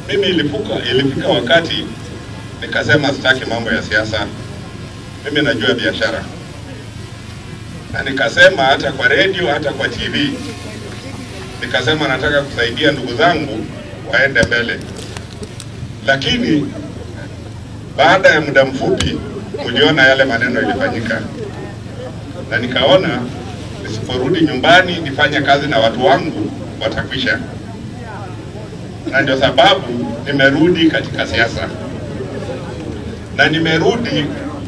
Mimi ilipuka, ilifika wakati nikasema sitaki mambo ya siasa, mimi najua biashara, na nikasema hata kwa redio, hata kwa TV, nikasema nataka kusaidia ndugu zangu waende mbele, lakini baada ya muda mfupi uliona yale maneno ilifanyika, na nikaona nisiporudi nyumbani nifanye kazi na watu wangu watakwisha, na ndio sababu nimerudi katika siasa, na nimerudi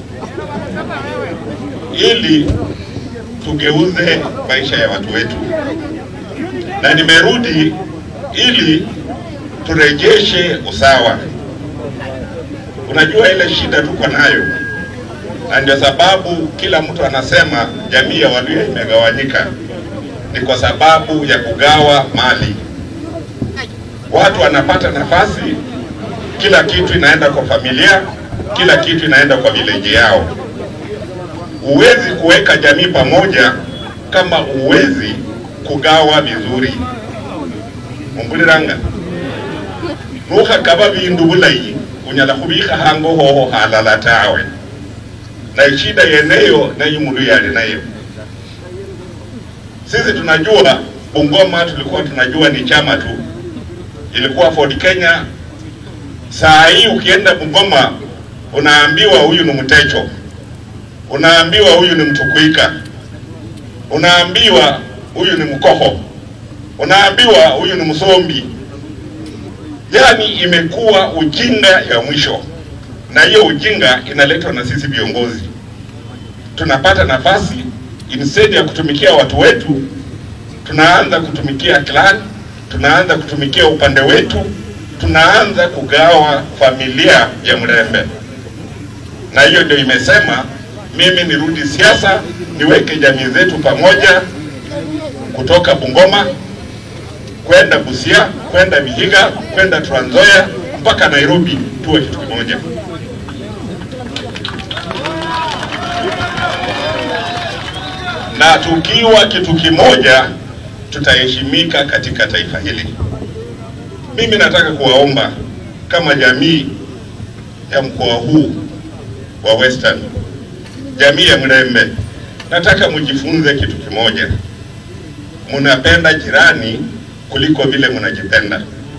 ili tugeuze maisha ya watu wetu, na nimerudi ili turejeshe usawa. Unajua ile shida tuko nayo, na ndio sababu kila mtu anasema jamii ya Waluhya imegawanyika, ni kwa sababu ya kugawa mali. Watu wanapata nafasi, kila kitu inaenda kwa familia, kila kitu inaenda kwa vileji yao. Huwezi kuweka jamii pamoja kama huwezi kugawa vizuri. mumbuliranga nukhakaba bindu bulayi unyala khubikha hango hoho halala tawe na ishida yeneyo nayo mulu yali nayo sisi tunajua Bungoma tulikuwa tunajua ni chama tu, ilikuwa Ford Kenya. Saa hii ukienda Bungoma unaambiwa huyu ni Mtecho, unaambiwa huyu ni Mtukuika, unaambiwa huyu ni Mkoho, unaambiwa huyu ni Msombi. Yaani imekuwa ujinga ya mwisho, na hiyo ujinga inaletwa na sisi viongozi. Tunapata nafasi instead ya kutumikia watu wetu, tunaanza kutumikia clan, tunaanza kutumikia upande wetu, tunaanza kugawa familia ya Mrembe, na hiyo ndio imesema mimi nirudi siasa, niweke jamii zetu pamoja, kutoka Bungoma kwenda Busia, kwenda Vihiga, kwenda Trans Nzoia mpaka Nairobi, tuwe kitu kimoja. Na tukiwa kitu kimoja, tutaheshimika katika taifa hili. Mimi nataka kuwaomba kama jamii ya mkoa huu wa Western, jamii ya Mrembe, nataka mjifunze kitu kimoja, mnapenda jirani kuliko vile mnajipenda.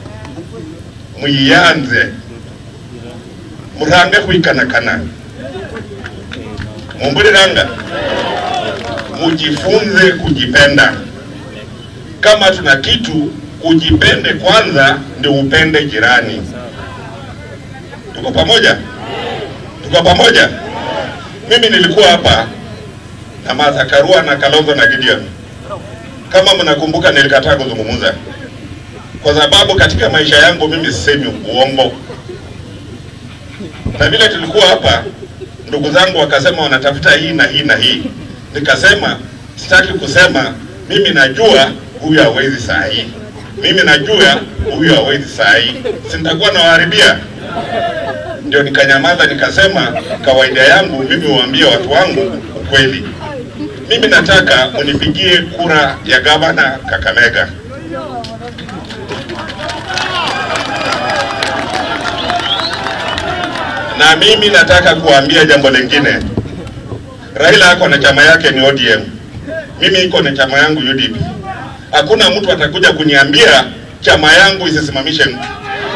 Mwianze murange kwikanakana, mumbuliranga, mujifunze kujipenda. Kama tuna kitu, ujipende kwanza, ndio upende jirani. Tuko pamoja? Tuko pamoja? Mimi nilikuwa hapa na Martha Karua na Kalonzo na Gideon kama mnakumbuka, nilikataa kuzungumza kwa sababu katika maisha yangu mimi sisemi uongo, na vile tulikuwa hapa, ndugu zangu wakasema wanatafuta hii na hii na hii, nikasema sitaki kusema. Mimi najua huyu hawezi saa hii, mimi najua huyu hawezi saa hii, si nitakuwa nawaharibia? Ndio nikanyamaza, nikasema kawaida yangu mimi huambia watu wangu ukweli. Mimi nataka unipigie kura ya gavana Kakamega. Na mimi nataka kuambia jambo lingine. Raila ako na chama yake ni ODM, mimi iko na chama yangu UDP. Hakuna mtu atakuja kuniambia chama yangu isisimamishe mtu.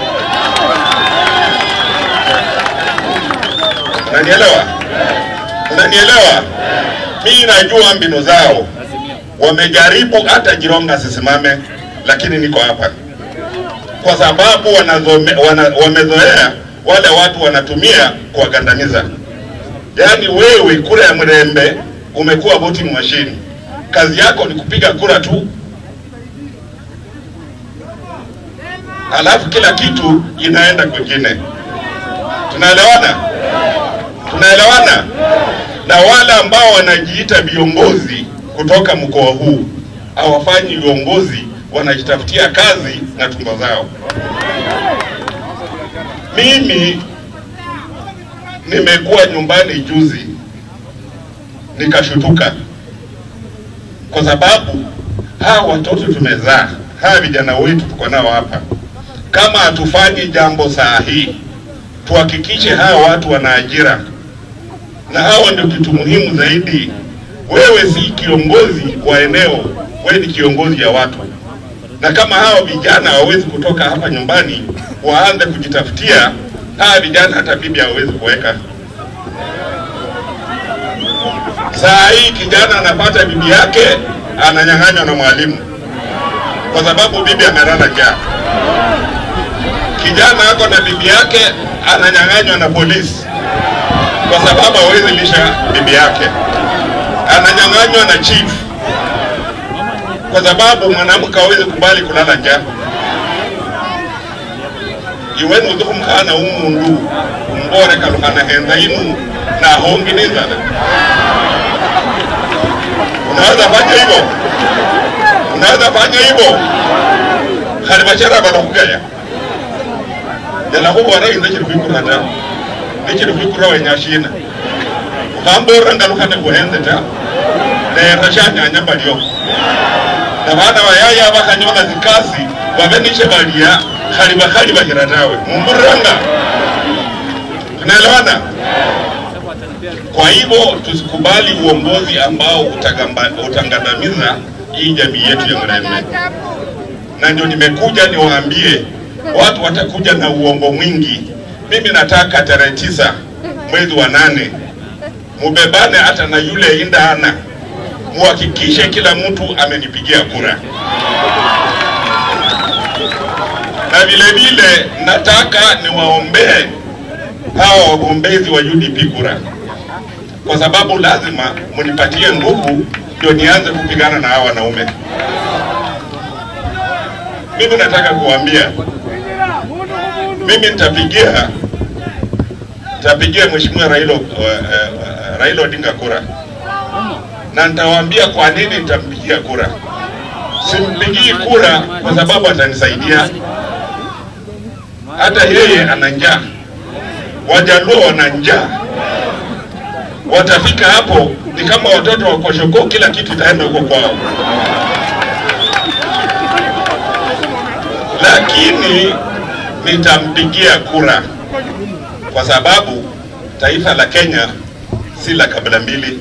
Unanielewa? Unanielewa? Mimi najua mbinu zao, wamejaribu hata Jironga asisimame, lakini niko hapa kwa sababu wanazome, wana, wamezoea wale watu wanatumia kuwagandamiza. Yaani wewe kura ya Mrembe umekuwa voting machine, kazi yako ni kupiga kura tu, alafu kila kitu inaenda kwingine. Tunaelewana? Tunaelewana? na wale ambao wanajiita viongozi kutoka mkoa huu hawafanyi viongozi, wanajitafutia kazi na tumbo zao. Mimi nimekuwa nyumbani juzi nikashutuka, kwa sababu hawa watoto tumezaa, hawa vijana wetu tuko nao hapa, kama hatufanyi jambo saa hii, tuhakikishe hawa watu wana ajira, na hawa ndio kitu muhimu zaidi. Wewe si kiongozi wa eneo, wewe ni kiongozi ya watu, na kama hawa vijana hawawezi kutoka hapa nyumbani waanze kujitafutia, hawa vijana hata bibi hawawezi kuweka. Saa hii kijana anapata bibi yake ananyang'anywa na mwalimu kwa sababu bibi amelala njaa. Kijana ako na bibi yake ananyang'anywa na polisi kwa sababu hawezi lisha bibi yake. Ananyang'anywa na chief kwa sababu mwanamke hawezi kubali kulala njaa. iweni uthukumkhana umundu umbore kalukhana henza inu na hongi ninzala unaweza fanya hivyo unaweza fanya hivyo khali bachera balakhugaya jala khubora inze chili khwikura ta nichili khwikura wenyashina ukhamborera ngalukhane khuhenze ta lera shanyanya balyo na bana bayaya bakhanyola zikasi babe nishe balya khali bakhali bahira tawe mumburanga tunaelewana kwa hivyo tusikubali uongozi ambao utagamba- utangandamiza hii jamii yetu ya Mrembe, na ndio nimekuja niwaambie watu watakuja na uongo mwingi. Mimi nataka tarehe tisa mwezi wa nane mubebane hata na yule indana, muhakikishe kila mtu amenipigia kura, na vile vile nataka niwaombee hawa wagombezi wa UDP kura kwa sababu lazima mnipatie nguvu ndio nianze kupigana na hawa wanaume. Mimi nataka kuambia, mimi nitapigia nitapigia Mheshimiwa Raila, uh, uh, Raila Odinga kura na nitawaambia kwa nini nitampigia kura. Simpigii kura kwa sababu atanisaidia, hata yeye ana njaa, Wajaluo wana njaa watafika hapo ni kama watoto wa Koshoko, kila kitu itaenda huko kwao. Lakini nitampigia kura kwa sababu taifa la Kenya si la kabila mbili.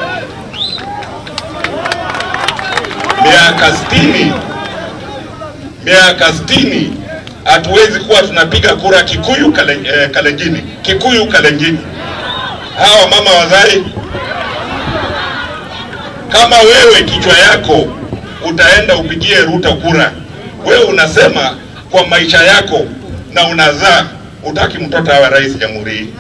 Miaka sitini, miaka sitini hatuwezi kuwa tunapiga kura Kikuyu kale, eh, Kalenjini, Kikuyu Kalenjini hawa mama wazai, kama wewe kichwa yako utaenda upigie Ruto kura, wewe unasema kwa maisha yako na unazaa utaki mtoto awe rais jamhuri hii,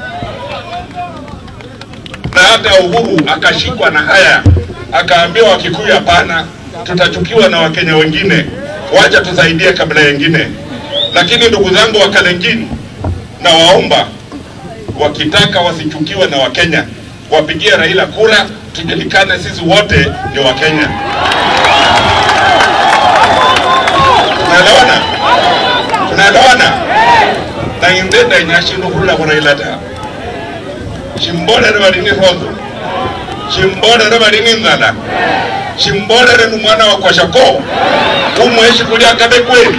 na hata Uhuru akashikwa na haya akaambiwa Wakikuyu, hapana, tutachukiwa na Wakenya wengine, wacha tusaidie kabila yengine. Lakini ndugu zangu wa Kalenjin, na waomba wakitaka wasichukiwe na Wakenya, wapigie Raila kura, tujulikane sisi wote ni Wakenya. Tunaelewana? Tunaelewana? na indenda inyashindu khurula khu Raila ta shimbolere bali ni rozo shimbolere bali ni nzala shimbolere ni mwana wa kwashako umweshi kulia kabe kweli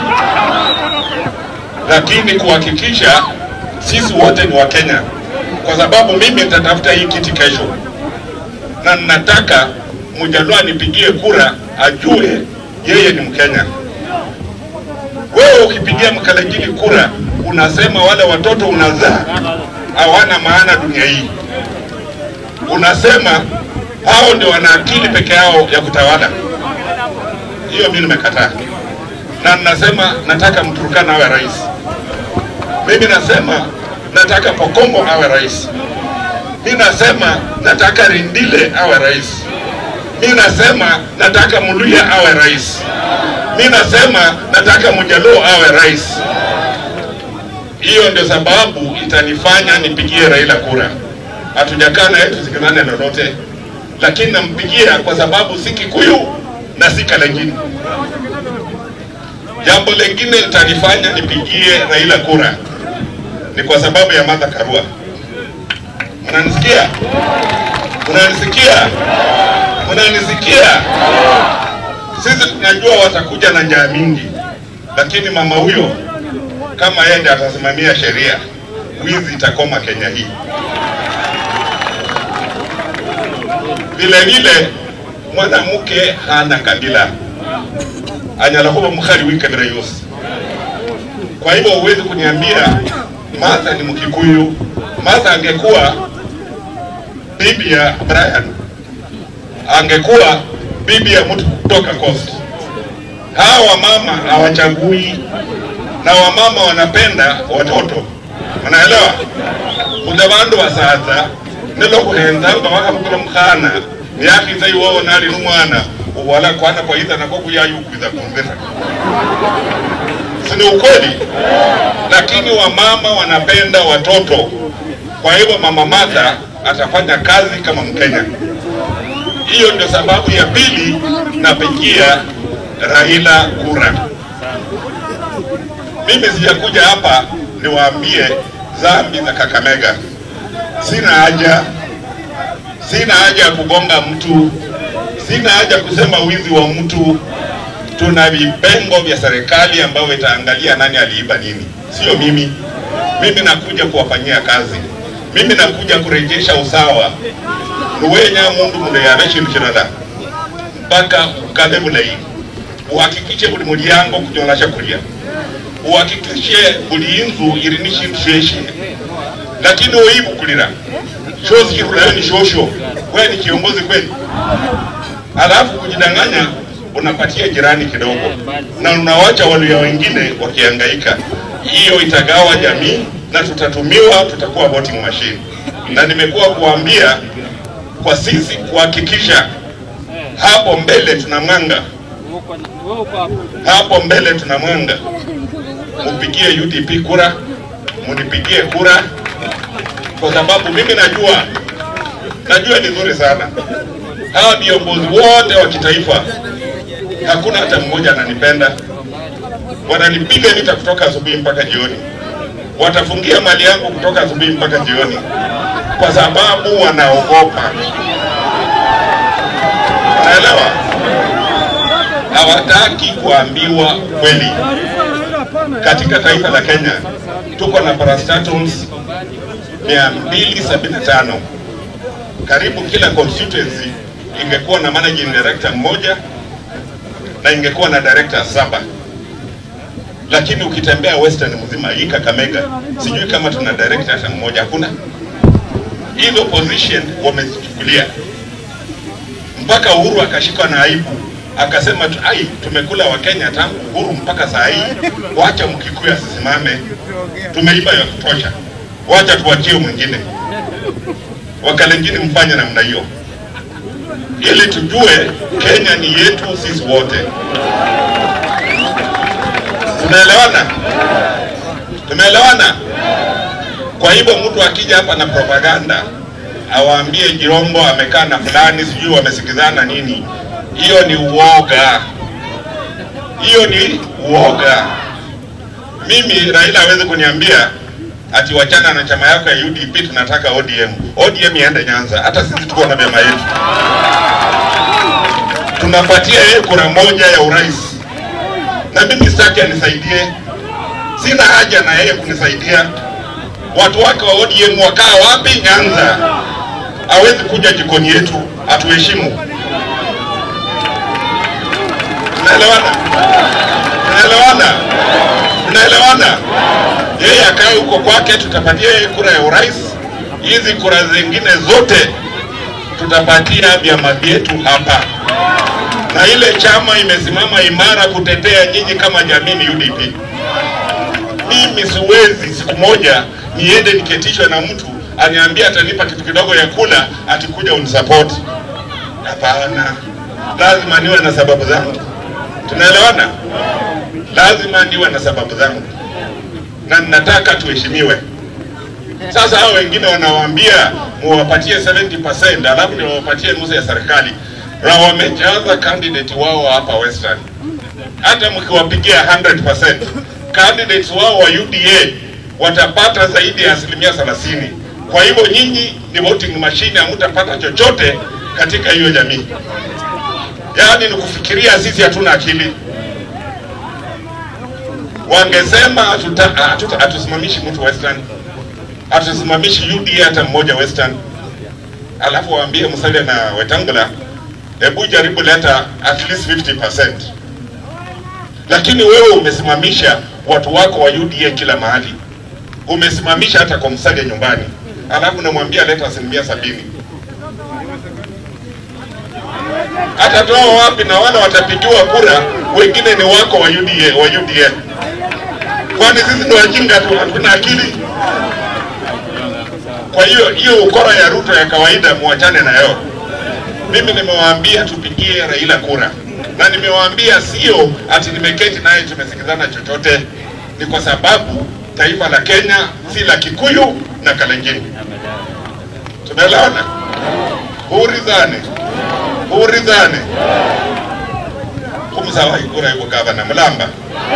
lakini kuhakikisha sisi wote ni Wakenya, kwa sababu mimi nitatafuta hii kiti kesho, na nataka Mjaluo anipigie kura ajue yeye ni Mkenya. Wewe ukipigia Mkalenjini kura unasema wale watoto unazaa hawana maana dunia hii, unasema hao ndio wana akili peke yao ya kutawala. Hiyo mimi nimekataa, na ninasema nataka Mturukana awe rais. Mimi nasema nataka Pokombo awe rais. Mimi nasema nataka Rindile awe rais. Mimi nasema nataka Muluya awe rais. Mimi nasema nataka Mjaluo awe rais. Hiyo ndio sababu itanifanya nipigie Raila kura. Hatujakaa naye tusikizane lolote, lakini nampigia kwa sababu si Kikuyu na si Kalenjin. Jambo lingine litanifanya nipigie Raila kura ni kwa sababu ya Martha Karua. Mnanisikia? Mnanisikia? Mnanisikia? Sisi tunajua watakuja na njaa mingi, lakini mama huyo kama yeye ndiye atasimamia sheria, wizi itakoma Kenya hii. Vile vile mwanamke hana kabila, anyala kuba mukhali w'ikabila yose. Kwa hivyo huwezi kuniambia Martha ni Mkikuyu. Martha angekuwa bibi ya Brian, angekuwa bibi ya mtu kutoka Coast. Hawa wamama hawachagui, na wamama wanapenda watoto, unaelewa? Kuna bandu basaza nilokuhenzanga wakamukula mukhana yakhiza iwowo nali numwana uwala kwana kwaitha nako kuyayukwiza kunzira sini ukweli lakini wamama wanapenda watoto kwa hivyo mama Martha atafanya kazi kama Mkenya hiyo ndio sababu ya pili napigia Raila kura mimi sijakuja hapa niwaambie dhambi za Kakamega sina haja sina haja ya kugonga mtu, sina haja kusema wizi wa mtu. Tuna vipengo vya serikali ambavyo itaangalia nani aliiba nini, sio mimi. Mimi nakuja kuwafanyia kazi, mimi nakuja kurejesha usawa nuwenya mundu muno yabe shindu shirala mpaka ukale bulayi uhakikishe buli mulyango kunyola shakulya uhakikishe buli inzu ili ni shindu sheshe lakini uibukulira shozi kirulayo ni shosho wewe ni kiongozi kweli alafu kujidanganya unapatia jirani kidogo na unawacha walio wengine wakihangaika hiyo itagawa jamii na tutatumiwa tutakuwa voting machine na nimekuwa kuambia kwa sisi kuhakikisha hapo mbele tuna mwanga hapo mbele tuna mwanga mupigie UDP kura munipigie kura kwa sababu mimi najua najua ni nzuri sana hawa viongozi wote wa kitaifa hakuna hata mmoja ananipenda wananipiga vita kutoka asubuhi mpaka jioni watafungia mali yangu kutoka asubuhi mpaka jioni kwa sababu wanaogopa naelewa hawataki kuambiwa kweli katika taifa la Kenya tuko na parastatals 275 karibu kila constituency ingekuwa na managing director mmoja na ingekuwa na director saba lakini ukitembea western mzima hii Kakamega sijui kama tuna director hata mmoja hakuna hizo position wamezichukulia mpaka Uhuru akashikwa na aibu akasema tu, ai tumekula Wakenya tangu Uhuru mpaka saa hii, wacha Mkikuyu asisimame, tumeiba ya kutosha, wacha tuachie mwingine. Wakalenjini mfanye namna hiyo, ili tujue Kenya ni yetu sisi wote. Tumeelewana? Tumeelewana? Kwa hivyo mtu akija hapa na propaganda awaambie Jirombo amekaa na fulani, sijui wamesikizana nini, hiyo ni uoga, hiyo ni uoga. Mimi Raila hawezi kuniambia ati wachana na chama yako ya UDP, tunataka ODM. ODM iende Nyanza, hata sisi tuko na vyama yetu, tunapatia yeye kura moja ya urais, na mimi sitaki anisaidie, sina haja na yeye kunisaidia. Watu wake wa ODM wakaa wapi? Nyanza. Hawezi kuja jikoni yetu, atuheshimu. Tunaelewana? Tunaelewana? Tunaelewana? Yeye akae huko kwake, tutapatia yeye kura ya urais. Hizi kura zingine zote tutapatia vyama vyetu hapa, na ile chama imesimama imara kutetea nyinyi kama jamii ni UDP. Mimi siwezi siku moja niende niketishwe na mtu aniambia atanipa kitu kidogo ya kula atikuja unisapoti. Hapana, lazima niwe na sababu zangu. Tunaelewana? Lazima niwe na sababu zangu, na ninataka tuheshimiwe. Sasa hao wengine wanawaambia muwapatie 70% alafu ndio wapatie nusu ya serikali, na wamejaza candidate wao hapa Western. Hata mkiwapigia 100% candidates wao wa UDA watapata zaidi ya asilimia 30. Kwa hivyo nyinyi ni voting machine, hamtapata chochote katika hiyo jamii. Yaani ni kufikiria sisi hatuna akili. wangesema hatuta- hatuta- hatusimamishi mtu Western, hatusimamishi UDA hata mmoja Western, alafu waambie Musalia na Wetangula, hebu jaribu leta at least 50%. Lakini wewe umesimamisha watu wako wa UDA kila mahali, umesimamisha hata kwa Musalia nyumbani, alafu namwambia leta asilimia sabini. Atatoa wapi? Na wale watapigiwa kura wengine ni wako wa UDA, wa UDA. Kwani sisi ni wajinga tu, hatuna akili? Kwa hiyo hiyo ukora ya Ruto ya kawaida muachane nayo. Mimi nimewaambia tupigie Raila kura, na nimewaambia sio ati nimeketi naye tumesikizana chochote, ni kwa sababu taifa la Kenya si la Kikuyu na Kalenjin. Tumeelewana? Hurizane, hurizane kumusawa ikura yuko gavana Mulamba,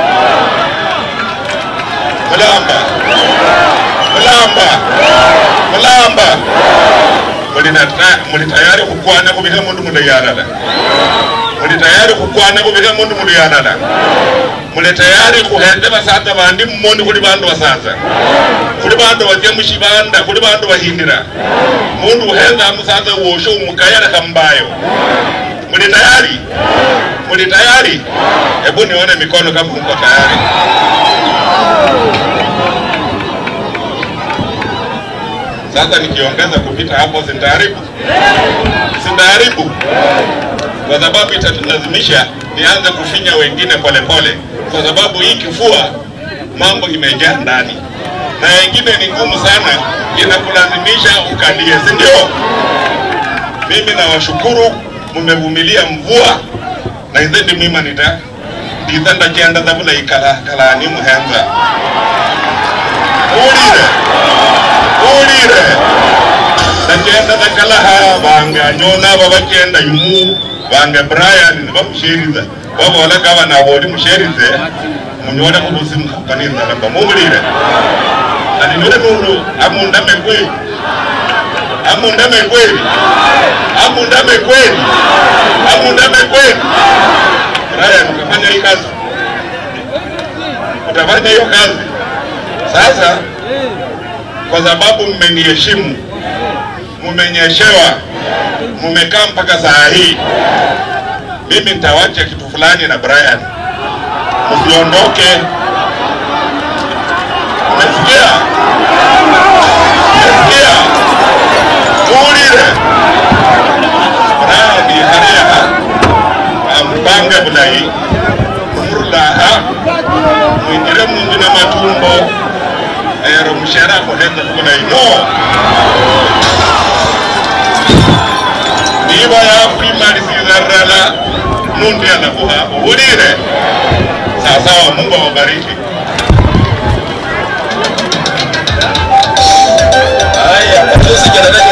Mulamba, Mulamba, Mulamba muli na ta- muli tayari kukwana kubika mundu muliyalala muli tayari kukwana kubika mundu muliyalala muli tayari kuhende basaza bandi mmoni kuli bandu basaza kuli bandu baje mushibanda kuli bandu bahindira mundu uhenza musaza wosho umukayala kambayo muli tayari muli tayari hebu nione mikono kama mko tayari sasa nikiongeza kupita hapo sintaharibu sintaharibu kwa sababu itatulazimisha nianze kufinya wengine polepole kwa sababu hii kifua mambo imejaa ndani na wengine ni ngumu sana inakulazimisha ukalie si ndio mimi nawashukuru mmevumilia mvua na ithendi mwimanita ndithenda kianda thavula ikala kalani muhenza ulire ulire ndakenda thakalaha bange anyona babakenda yumu bange brian nibamusheriza babola gavana boli musherize munyole mubusi mukhakanisa namba mumulire aninole nulu amundame kweli amundame kweli amundame kweli amundame kweli brian utafanya hii kazi utafanya hiyo kazi sasa kwa sababu mmeniheshimu, mmenyeshewa, mmekaa mpaka saa hii, mimi nitawacha kitu fulani na Brian, msiondoke. Umesikia? Umesikia? Tuulire Brian hariya ampange bulayi murulaha mwinjire munju na matumbo ero mushera kuhenza bulayi no niba yakwimaliziza rala nundi anakuha ubulire sawasawa mungu awabariki Haya, Matusi Jenerali